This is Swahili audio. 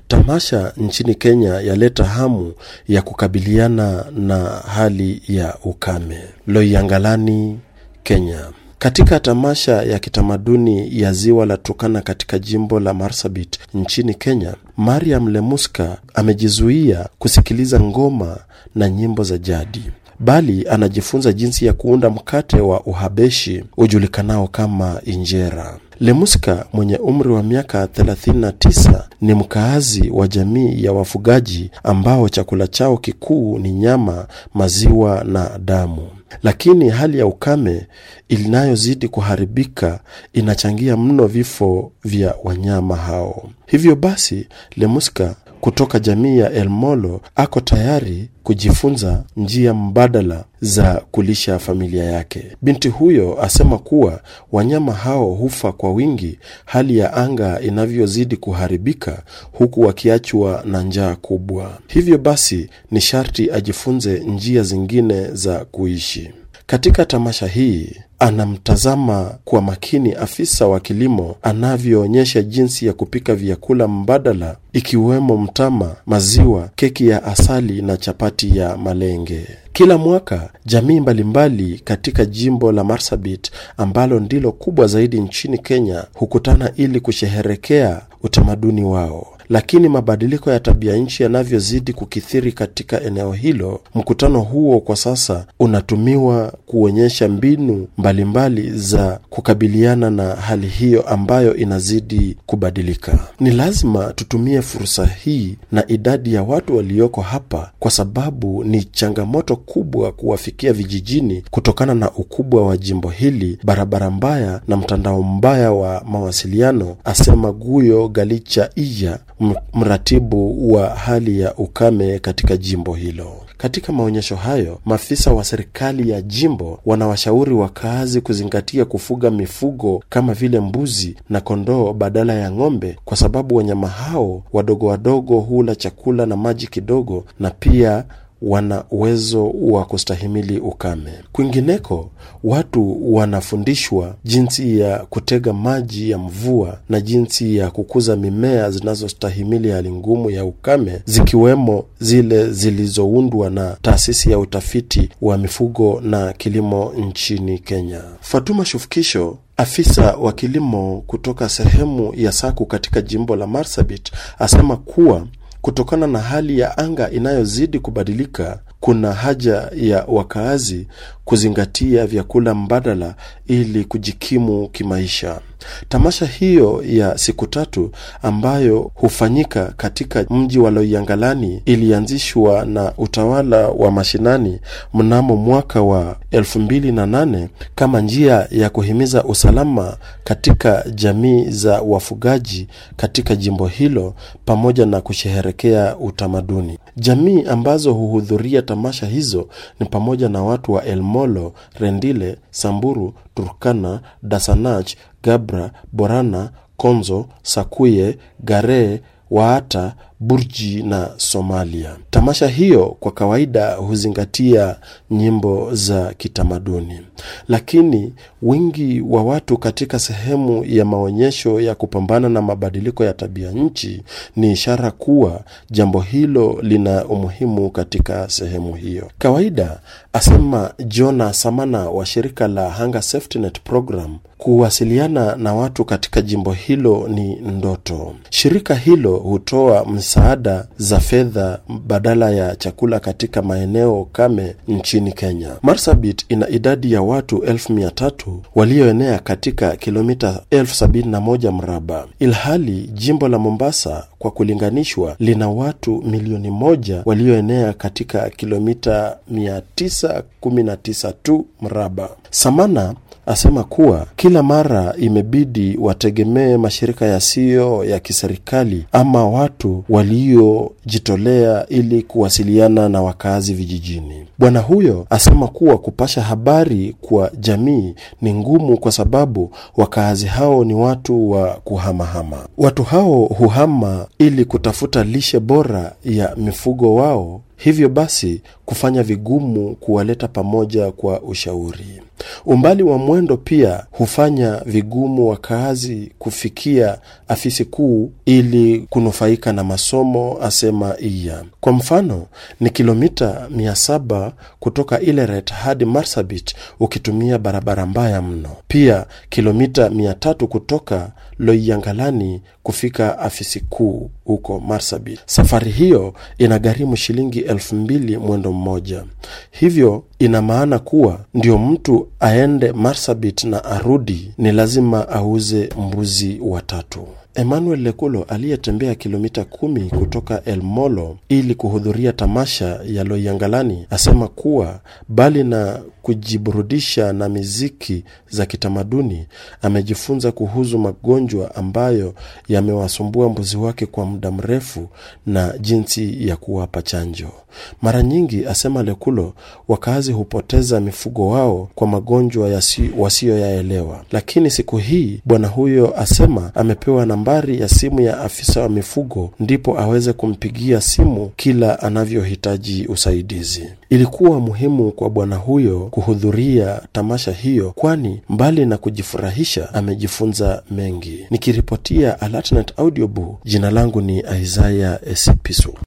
Tamasha nchini Kenya yaleta hamu ya kukabiliana na hali ya ukame. Loiyangalani, Kenya. Katika tamasha ya kitamaduni ya ziwa la Turkana katika jimbo la Marsabit nchini Kenya, Mariam Lemuska amejizuia kusikiliza ngoma na nyimbo za jadi, bali anajifunza jinsi ya kuunda mkate wa Uhabeshi ujulikanao kama injera. Lemuska mwenye umri wa miaka 39 ni mkaazi wa jamii ya wafugaji ambao chakula chao kikuu ni nyama, maziwa na damu. Lakini hali ya ukame inayozidi kuharibika inachangia mno vifo vya wanyama hao. Hivyo basi, Lemuska kutoka jamii ya Elmolo ako tayari kujifunza njia mbadala za kulisha familia yake. Binti huyo asema kuwa wanyama hao hufa kwa wingi hali ya anga inavyozidi kuharibika, huku wakiachwa na njaa kubwa. Hivyo basi ni sharti ajifunze njia zingine za kuishi. Katika tamasha hii anamtazama kwa makini afisa wa kilimo anavyoonyesha jinsi ya kupika vyakula mbadala ikiwemo mtama, maziwa, keki ya asali na chapati ya malenge. Kila mwaka jamii mbalimbali katika jimbo la Marsabit ambalo ndilo kubwa zaidi nchini Kenya hukutana ili kusherehekea utamaduni wao. Lakini mabadiliko ya tabia nchi yanavyozidi kukithiri katika eneo hilo, mkutano huo kwa sasa unatumiwa kuonyesha mbinu mbalimbali mbali za kukabiliana na hali hiyo ambayo inazidi kubadilika. Ni lazima tutumie fursa hii na idadi ya watu walioko hapa, kwa sababu ni changamoto kubwa kuwafikia vijijini kutokana na ukubwa wa jimbo hili, barabara mbaya na mtandao mbaya wa mawasiliano, asema Guyo Galicha Iya, mratibu wa hali ya ukame katika jimbo hilo. Katika maonyesho hayo, maafisa wa serikali ya jimbo wanawashauri wakazi kuzingatia kufuga mifugo kama vile mbuzi na kondoo badala ya ng'ombe, kwa sababu wanyama hao wadogo wadogo hula chakula na maji kidogo na pia wana uwezo wa kustahimili ukame. Kwingineko, watu wanafundishwa jinsi ya kutega maji ya mvua na jinsi ya kukuza mimea zinazostahimili hali ngumu ya ukame, zikiwemo zile zilizoundwa na taasisi ya utafiti wa mifugo na kilimo nchini Kenya. Fatuma Shufkisho afisa wa kilimo kutoka sehemu ya Saku katika jimbo la Marsabit asema kuwa kutokana na hali ya anga inayozidi kubadilika, kuna haja ya wakaazi kuzingatia vyakula mbadala ili kujikimu kimaisha. Tamasha hiyo ya siku tatu ambayo hufanyika katika mji wa Loiyangalani ilianzishwa na utawala wa mashinani mnamo mwaka wa elfu mbili na nane kama njia ya kuhimiza usalama katika jamii za wafugaji katika jimbo hilo pamoja na kusherehekea utamaduni. Jamii ambazo huhudhuria tamasha hizo ni pamoja na watu wa Elmolo, Rendile, Samburu, Turkana, Dasanach, Gabra, Borana, Konzo, Sakuye, Gare, Waata, Burji na Somalia. Tamasha hiyo kwa kawaida huzingatia nyimbo za kitamaduni, lakini wingi wa watu katika sehemu ya maonyesho ya kupambana na mabadiliko ya tabia nchi ni ishara kuwa jambo hilo lina umuhimu katika sehemu hiyo. Kawaida, asema Jona Samana wa shirika la Hunger Safety Net Program, kuwasiliana na watu katika jimbo hilo ni ndoto. Shirika hilo hutoa msaada za fedha badala ya chakula katika maeneo kame nchini Kenya. Marsabit ina idadi ya watu elfu mia tatu walioenea katika kilomita elfu sabini na moja mraba, ilhali jimbo la Mombasa kwa kulinganishwa lina watu milioni moja walioenea katika kilomita 919 tu mraba. Samana asema kuwa kila mara imebidi wategemee mashirika yasiyo ya kiserikali ama watu waliojitolea ili kuwasiliana na wakazi vijijini. Bwana huyo asema kuwa kupasha habari kwa jamii ni ngumu kwa sababu wakazi hao ni watu wa kuhamahama. Watu hao huhama ili kutafuta lishe bora ya mifugo wao hivyo basi kufanya vigumu kuwaleta pamoja kwa ushauri. Umbali wa mwendo pia hufanya vigumu wakaazi kufikia afisi kuu ili kunufaika na masomo, asema Iya. Kwa mfano ni kilomita mia saba kutoka Ileret hadi Marsabit ukitumia barabara mbaya mno. Pia kilomita mia tatu kutoka Loiyangalani kufika afisi kuu huko Marsabit. Safari hiyo inagharimu shilingi elfu mbili mwendo mmoja. Hivyo ina maana kuwa ndio mtu aende Marsabit na arudi ni lazima auze mbuzi watatu. Emmanuel Lekulo aliyetembea kilomita kumi kutoka El Molo ili kuhudhuria tamasha ya Loiyangalani asema kuwa bali na kujiburudisha na miziki za kitamaduni, amejifunza kuhusu magonjwa ambayo yamewasumbua mbuzi wake kwa muda mrefu na jinsi ya kuwapa chanjo. Mara nyingi, asema Lekulo, wakazi hupoteza mifugo wao kwa magonjwa wasiyoyaelewa, lakini siku hii bwana huyo asema amepewa nambari ya simu ya afisa wa mifugo ndipo aweze kumpigia simu kila anavyohitaji usaidizi. Ilikuwa muhimu kwa bwana huyo kuhudhuria tamasha hiyo, kwani mbali na kujifurahisha amejifunza mengi. Nikiripotia Alatnet Audiobook, jina langu ni Isaya Esipisu.